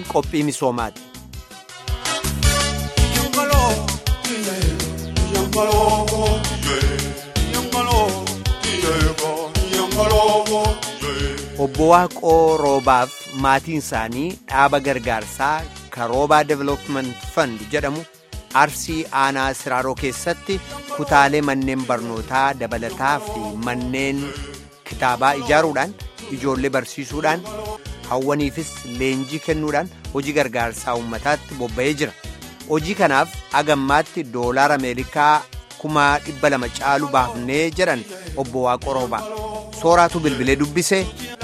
qophii misoomaati. Obbo Waaqoo Roobaaf maatiin isaanii dhaaba gargaarsaa Karoobaa Development Fund jedhamu Arsii Aanaa Siraaroo keessatti kutaalee manneen barnootaa dabalataa fi manneen kitaabaa ijaaruudhaan ijoollee barsiisuudhaan hawwaniifis leenjii kennuudhaan hojii gargaarsaa uummataatti bobba'ee jira. Hojii kanaaf agammaatti doolaara Ameerikaa kuma dhibba lama caalu baafnee jedhan obbo Waaqoo Roobaa. Sooraatu bilbilee dubbisee.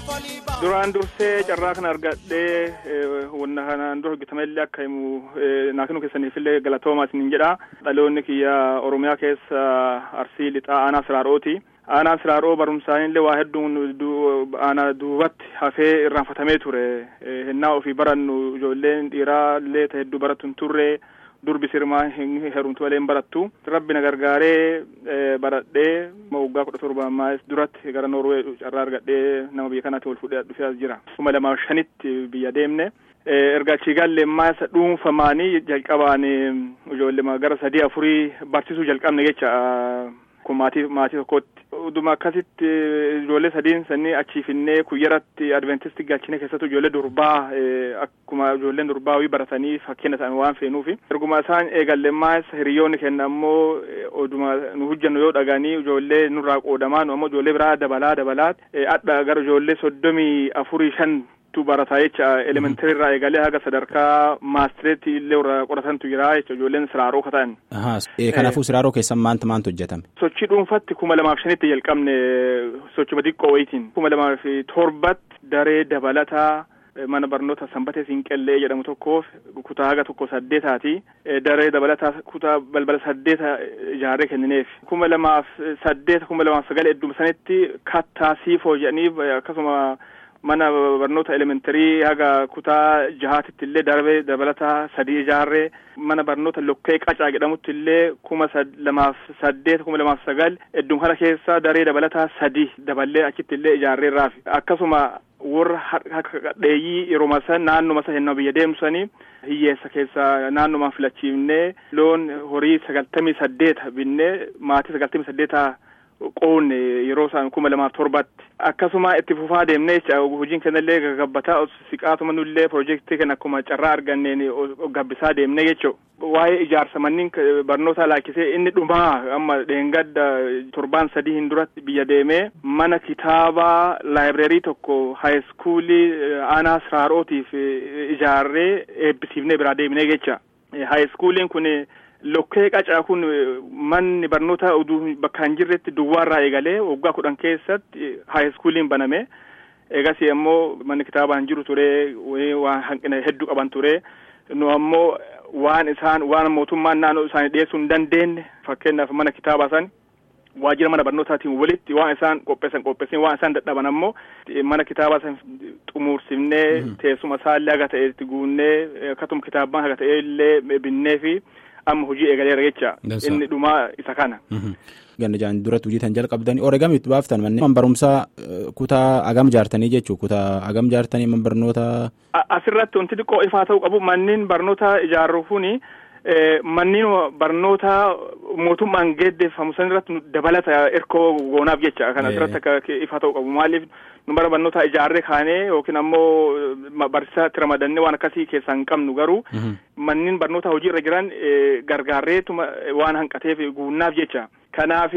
Duraan dursee carraa kana argadhee wanna kanaan dura hojjetamellee akka himu naakinu keessaniifillee galatoomaa isiniin jedha. Dhaloonni kiyya Oromiyaa keessa Arsii Lixaa Aanaa Siraarooti. Aanaa Siraaroo barumsaanillee waa hedduun aanaa duubatti hafee irraanfatamee ture. Hennaa ofii barannu ijoolleen dhiiraa illee ta'e hedduu baratu hin turre. durbi sirmaa hin herumtu malee hin barattu rabbi na gargaaree baradhee waggaa kudha torba ammaa duratti gara noorwee carraa argadhee nama biyya kanaatti ol fudhee dhufee as jira kuma lamaa shanitti biyya deemne erga achii galle maasa dhuunfamaanii jalqabaan ijoollee gara sadii afurii barsiisuu jalqabne jecha kun maatii maatii tokkotti uduma akkasitti ijoollee sadiin sanii achii finnee kuyyaratti adventistii galchine keessattuu ijoollee durbaa akkuma ijoolleen durbaa wii baratanii fakkeenya ta'an waan feenuufi erguma isaan eegallemmaas hiriyoonni kenna ammoo oduma nu hojjannu yoo dhaganii ijoollee nurraa qoodamaa nu ammoo ijoollee biraa dabalaa dabalaa adha gara ijoollee soddomii afurii shan tu barataa jecha elementari irraa eegalee haga sadarkaa maastireetii illee irraa qoratantu jira jecha ijoolleen siraaroo kata'an. Kanaafuu siraaroo keessan maanta maantu hojjetame? Sochii dhuunfatti kuma lamaaf shanitti jalqabne sochuma xiqqoo wayitiin kuma lamaaf torbatti daree dabalataa mana barnoota sanbatee siinqellee jedhamu tokkoof kutaa haga tokko saddeetaati daree dabalataa kutaa balbala saddeeta ijaarree kennineef kuma lamaaf saddeeta kuma lamaaf sagal hedduma sanitti kattaa siifoo jedhaniif akkasuma mana barnoota elementarii haga kutaa jahaatitti illee daree dabalataa sadii ijaarree mana barnoota lokkee qacaa jedhamutti illee kuma lamaaf saddeet kuma lamaaf sagal hedduma kana keessa daree dabalataa sadii daballee achitti illee ijaarreerraaf akkasuma warra dheeyyii yeroo masa naannoo masa hennaa biyya deemsanii hiyyeessa keessa naannomaan filachiifnee loon horii sagaltamii saddeeta binnee maatii sagaltamii saddeeta qoonne yeroo isaan kuma lamaaf torbatti akkasuma itti fufaa deemnee jecha hojiin kennallee gagabbataa siqaatuma nullee piroojeektii kana akkuma carraa arganneen gabbisaa deemnee jechuu waa'ee ijaarsa manneen barnootaa laakkisee inni dhumaa amma dheengadda torbaan sadii hin duratti biyya deemee mana kitaabaa laayibireerii tokko haayiskuulii aanaa siraarootiif ijaarree eebbisiifnee biraa deemnee jecha haayiskuuliin kun lokkee qacaa kun manni barnoota oduu bakka hin jirretti duwwaarraa eegalee waggaa kudhan keessatti haayiskuuliin baname eegas ammoo manni kitaabaa hin jiru ture waan hanqina hedduu qaban ture nu ammoo waan isaan waan mootummaan naannoo isaanii dhiyeessuu hin dandeenye fakkeenyaaf mana kitaabaa san waajjira mana barnootaatiin walitti waan isaan qopheessan qopheessin waan isaan dadhaban ammoo mana kitaabaa san xumuursifnee teessuma isaallee haga ta'etti guunnee akkasuma kitaabaan haga ta'e illee binnee fi amma hojii eegaleera jecha inni dhumaa isa kana. Ganna jaan duratti hojii tan jalqabdanii oreegam itti baaftan manneen barumsaa kutaa agam jaartanii jechuu kutaa agam jaartanii man barnoota. Asirratti wanti xiqqoo ifaa ta'uu qabu manneen barnoota ijaarru kuni manneen barnoota mootummaan geeddeeffamu san irratti dabalata erkoo goonaaf jecha kan asirratti akka ifaa ta'uu qabu maaliif nu bara barnoota ijaarree kaanee yookiin ammoo barsiisaatti ramadannee waan akkasii keessaa hin qabnu garuu manneen barnoota hojii irra jiran gargaarreetuma waan hanqateef guunnaaf jecha kanaaf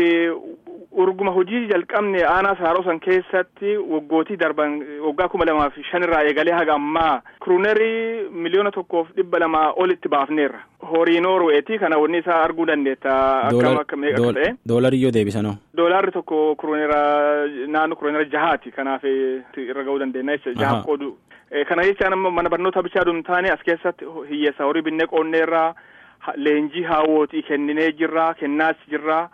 urguma hojii jalqabne aanaa saaroo san keessatti waggootii darban waggaa kuma lamaaf shanirraa eegalee haga ammaa kiruunerii miliyoona tokkoof dhibba lamaa olitti baafneerra horii noorweeti kana wanni isaa arguu dandeetta akkam akka meeqa akka ta'e. Doolarii yoo deebisanoo. Doolaarri tokko kiruunera naannoo kiruunera jahaati kanaaf irra ga'uu dandeenya jecha jaha qoodu. Kana jechaan amma mana barnoota bichaa dun taane as keessatti hiyyeessa horii binnee qoonneerraa leenjii haawwotii kenninee jirra kennaas jirra.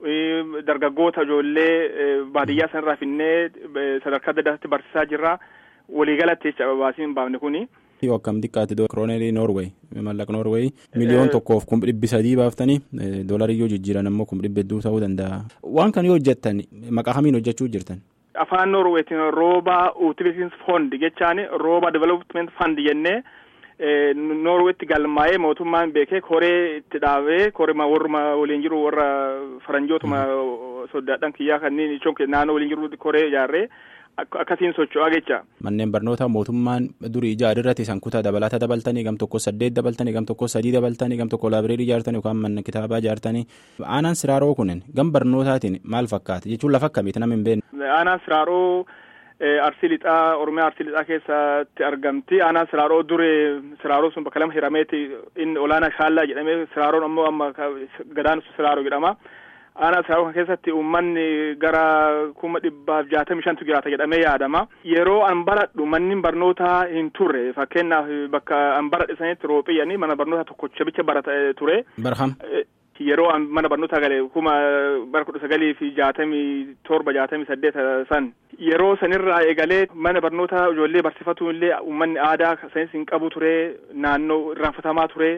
dargaggoota ijoollee baadiyyaa sanarraa finnee sadarkaa adda addaatti barsiisaa jirra waliigalatti jecha baasiin baafne kuni. Yoo akkam xiqqaate kiroonerii Noorweey mallaqa Noorweey miliyoon tokkoof kum dhibbi sadii baaftanii doolarii yoo jijjiiran ammoo kum dhibba hedduu ta'uu danda'a. Waan kana yoo hojjettan maqaa kamiin hojjechuu jirtan? Afaan Noorweetiin rooba utilities fund jechaan rooba development fund jennee Noorweetti galmaa'ee mootummaan beekee koree itti dhaabee koree warruma waliin jiru warra faranjootuma soddaadhaan kiyyaa kanneen ichoon naannoo waliin jiru koree ijaarree akkasiin socho'aa jecha. Manneen barnootaa mootummaan durii ijaarirratti isaan kutaa dabalataa dabaltanii gam tokko saddeet dabaltanii gam tokko sadii dabaltanii gam tokko laabireerii ijaartanii yookaan mana kitaabaa ijaartanii aanaan siraaroo kunin gam barnootaatiin maal fakkaata jechuun lafa akkamiiti nama hin beekne. Aanaan siraaroo arsii lixaa oromiyaa arsii lixaa keessatti argamti aanaan siraaroo dure siraaroo sun bakka lama hirameeti inni olaanaa shaallaa jedhamee siraaroon ammoo amma gadaan siraaroo jedhama. aanaa siraaroo kan keessatti uummanni gara kuma dhibbaaf jaatamii shantu jiraata jedhamee yaadama. Yeroo an baradhu manni barnootaa hin turre fakkeenyaaf bakka an baradhe sanitti rooxiyyanii mana barnootaa tokkocha bicha barata ture. Barham. Yeroo an mana barnootaa gale kuma bara kudha sagalii fi jaatamii torba jaatamii saddeet san yeroo sanirraa eegalee mana barnootaa ijoollee barsiifatu illee uummanni aadaa sanis hin qabu ture naannoo irraanfatamaa ture.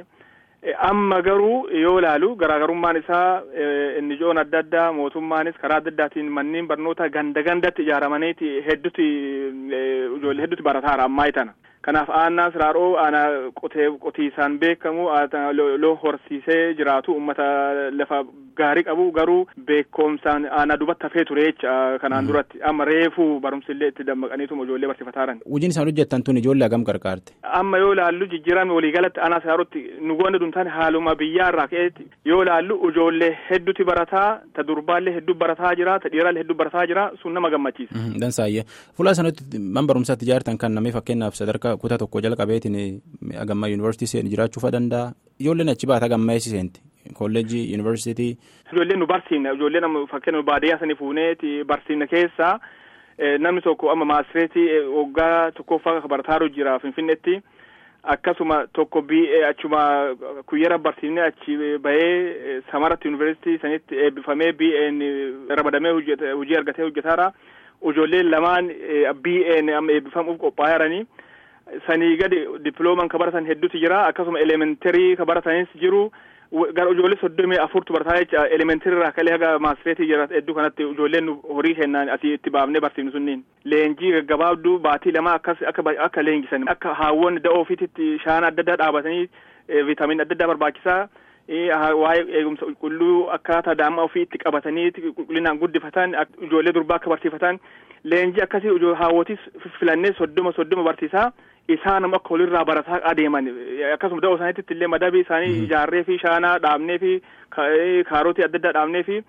amma garuu yoo ilaalu garaagarummaan isaa inni ijoon adda addaa mootummaanis karaa adda addaatiin manneen barnoota ganda gandatti ijaaramaniiti hedduuti ijoollee hedduuti barataara ammaa tana. Kanaaf aanaa siraaroo aanaa qotee qotiisaan beekamu loon horsiisee jiraatu uummata lafa gaarii qabu garuu beekumsaan aanaa dubatti hafee ture jecha kanaan duratti amma reefuu barumsillee itti dammaqaniitu ijoollee barsiifataaran. Hojiin isaan hojjettan tun ijoollee hagam qarqaarte. Amma yoo ilaallu jijjiirame waliigalatti aanaa siraarotti nu goone duntaan haaluma biyyaarraa ka'eetti yoo ilaallu ijoollee hedduuti barataa ta durbaallee hedduu barataa jira ta dhiiraallee hedduu barataa jira sun nama gammachiisa. Dansaayyee fuula sanatti man barumsaatti ijaartan kan namni fakkeenyaaf sadarkaa kutaa tokko jalqabeetiin agammaa yuunivarsiitii seenu jiraachuu danda'a ijoolleen achi baata agammaa eessi seenti kolleejii yuunivarsiitii. Ijoolleen nu barsiifna ijoolleen amma fakkeenya baadiyyaa sanii fuuneeti barsiifna keessaa namni tokko amma maastireetii waggaa tokkoffaa barataa jira finfinneetti akkasuma tokko BA achuma kuyyera barsiifnee achi bahee samaratti yuunivarsiitii sanitti eebbifamee BA'n ramadamee hojii argatee hojjetaara ijoolleen lamaan BA'n amma eebbifamuuf qophaa'aa jiranii. sanii gadi diplooman ka baratan hedduutu jira akkasuma elementarii ka baratanis jiru gara ijoollee soddomii afurtu barataa jecha elementarii irraa kalee haga maastireetii jira hedduu kanatti ijoolleen horii kennaan asii itti baafnee barsiifnu sunniin leenjii gaggabaabduu baatii lama akkas akka akka leenjisan akka haawwan da'oo ofiitti shaana adda addaa dhaabatanii viitaamin adda addaa barbaachisaa waa'ee eegumsa qulqulluu akkaataa daa'ima ofii itti qabatanii qulqullinaan guddifatan ijoollee durbaa akka barsiifatan leenjii akkasii haawwotis filannee soddoma soddoma barsiisaa isaan akka walirraa barataa adeeman akkasuma da'oo isaaniitti illee madabii isaanii ijaarree fi shaanaa dhaabnee fi kaarotii adda addaa dhaabnee fi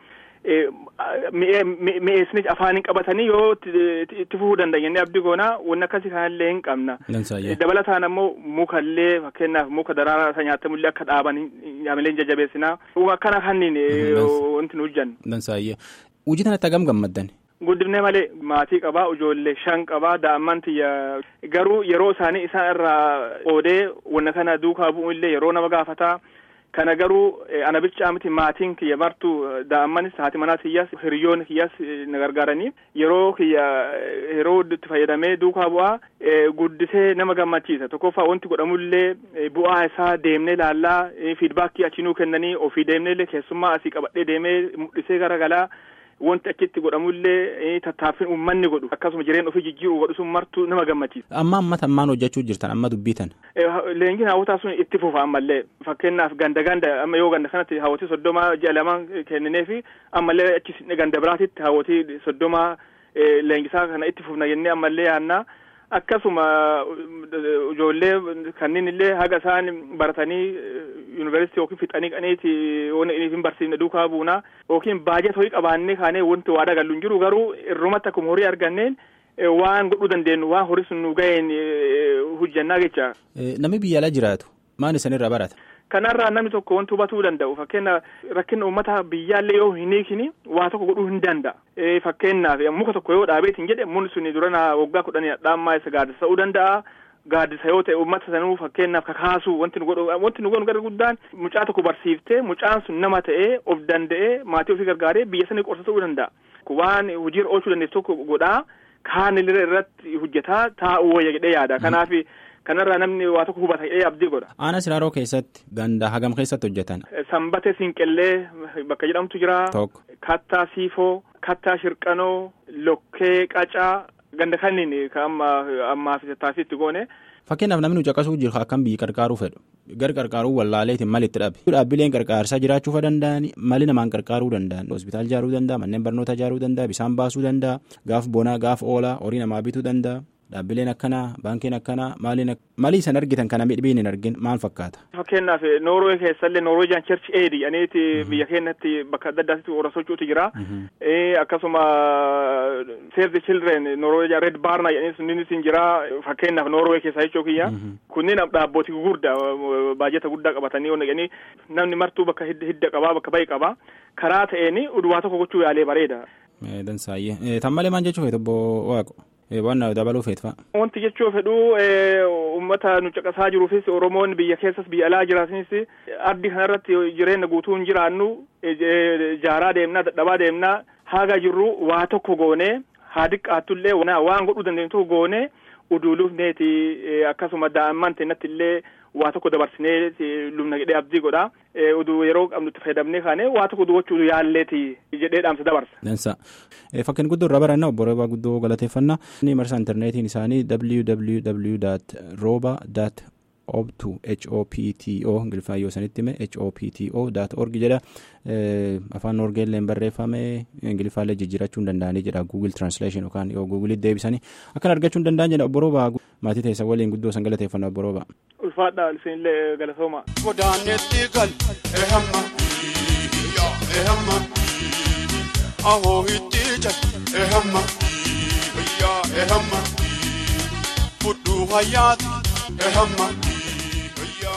mi'eessanii afaaniin qabatanii yoo itti fufuu dandeenye abdii goonaa wanni akkasii kanallee hin qabna. Dabalataan ammoo mukallee fakkeenyaaf muka daraaraa isa nyaatamullee akka dhaaban nyaamelee jajjabeessinaa. Akkana kanniin wanti nu hojjannu. Dansaayyee. Hojii kanatti hagam gammaddan? Guddifnee malee maatii qabaa ijoollee shan qabaa daa'imman tiyya garuu yeroo isaanii isaan irraa qoodee wanna kana duukaa bu'u illee yeroo nama gaafataa. kana garuu ana bichaa miti maatiin kiyya martu daa'immanis haati manaa kiyyas hiriyoon kiyyas na gargaaranii yeroo kiyya yeroo itti fayyadamee duukaa bu'aa guddisee nama gammachiisa tokkoffaa wanti godhamullee bu'aa isaa deemnee laallaa fiidbaakii achinuu kennanii ofii deemnee keessummaa asii qabadhee deemee mul'isee garagalaa wanti achitti godhamullee tattaaffin uummanni godhu akkasuma jireenya ofii jijjiiruu godhu sun martuu nama gammachiisa. Amma ammata ammaan hojjechuu jirtan amma dubbitan. Leenjiin hawwataa sun itti fufa ammallee fakkeenyaaf ganda ganda amma yoo ganda kanatti hawwatii soddoma ji'a lama kenninee fi ammallee achi ganda biraatitti hawwatii soddoma leenjisaa kana itti fufna jennee ammallee yaannaa. akkasuma ijoollee kanneen illee haga isaan baratanii yuunivarsiitii yookiin fixanii qaniiti waan hin barsiifne duukaa buuna yookiin baajet horii qabaannee kaanee wanti waa dagallu hin jiru garuu irrumatti akkuma horii arganneen waan godhuu dandeenyu waan horii sun nu ga'een hojjannaa jecha. Namni biyya ala jiraatu maal isanirraa barata? Kanarraa namni tokko wanti hubatuu danda'u fakkeenya rakkina uummata biyyaallee yoo hin hiikini waa tokko godhuu hin danda'a. Fakkeenyaaf muka tokko yoo dhaabeetiin jedhe mun suni durana waggaa kudhanii dhaammaa isa gaaddisa ta'uu danda'a. Gaaddisa yoo ta'e uummata sanuu fakkeenyaaf kakaasuu wanti nu godhu wanti nu godhu gara guddaan mucaa tokko barsiiftee mucaan sun nama ta'ee of danda'ee maatii ofii gargaaree biyya sanii qorsa ta'uu danda'a. Waan hojiirra oolchuu dandeessu tokko godhaa kaan irratti hojjetaa taa'uu wayya jedhee yaada. Kanaaf kanarraa namni waa tokko hubata jedhee abdii godha. Aanaa Siraaroo keessatti ganda hagam keessatti hojjetan? Sanbatee Siinqellee bakka jedhamtu jira. Tokko. Kattaa Siifoo, Kattaa Shirqanoo, Lokkee Qacaa ganda kanniin ka amma ammaa fi taasisti goone Fakkeenyaaf namni caqasuu jiru akkam biyyi qarqaaruu fedhu gar qarqaaruu wallaaleetiin malitti dhabe. Dhaabbileen qarqaarsaa jiraachuu danda'an mali namaan qarqaaruu danda'an hospitaal ijaaruu danda'a manneen barnoota ijaaruu danda'a bisaan baasuu danda'a gaaf bonaa gaaf oolaa horii namaa bituu danda'a. Dhaabbileen akkanaa baankiin akkanaa maaliin malii isaan argitan kana midhibiin hin argin maal fakkaata. Fakkeenyaaf Noorwee keessallee Noorweejaan Church Aid jedhaniiti biyya keenyatti bakka adda addaatti warra socho'utu jira. Akkasuma Save the Children Noorweejaan Red Barna jedhanii sunniinis hin jira fakkeenyaaf Noorwee keessaa jechuu kiyya. Kunneen dhaabbootii gurguddaa baajata guddaa qabatanii oon jedhanii namni martuu bakka hidda qabaa bakka baay'ee qabaa karaa ta'een udwaa tokko gochuu yaalee bareeda. Dansaayyee tan malee maal jechuu feetu obbo Waaqo. waan dabaluu feetfa. Wanti jechuu fedhu uummata nu caqasaa jiruufis Oromoon biyya keessas biyya alaa jiraatanis ardi kanarratti jireenya guutuu hin jiraannu jaaraa deemnaa dadhabaa deemnaa haga jirru waa tokko goonee haa xiqqaattullee waan godhuu dandeenyu tokko goonee uduuluufneeti akkasuma daa'imman teennatti illee waa tokko dabarsinee lubna jedhee abdii godha uduu yeroo qabnu itti fayyadamnee kaane waa tokko gochuu yaalleeti jedhee dhaamsa dabarsa. Dansa fakkiin guddoo irraa baranna obbo Roobaa guddoo galateeffannaa ni marsa intarneetiin isaanii www.roba obtu hopto ingiliffaan yoo sanitti hime hopto dot org jedha afaan norgeelleen barreeffame ingiliffaallee jijjiirachuu hin danda'anii jedha google translation yookaan yoo googulitti deebisanii akkan argachuu hin danda'an jedha obbo Roobaa maatii teessan waliin guddoo san galateeffannaa obbo Roobaa. ulfaadha isinillee galatooma. Godaanetti gal ehamma ehamma ahoo itti jal ehamma ehamma fudhu hayyaati ehamma.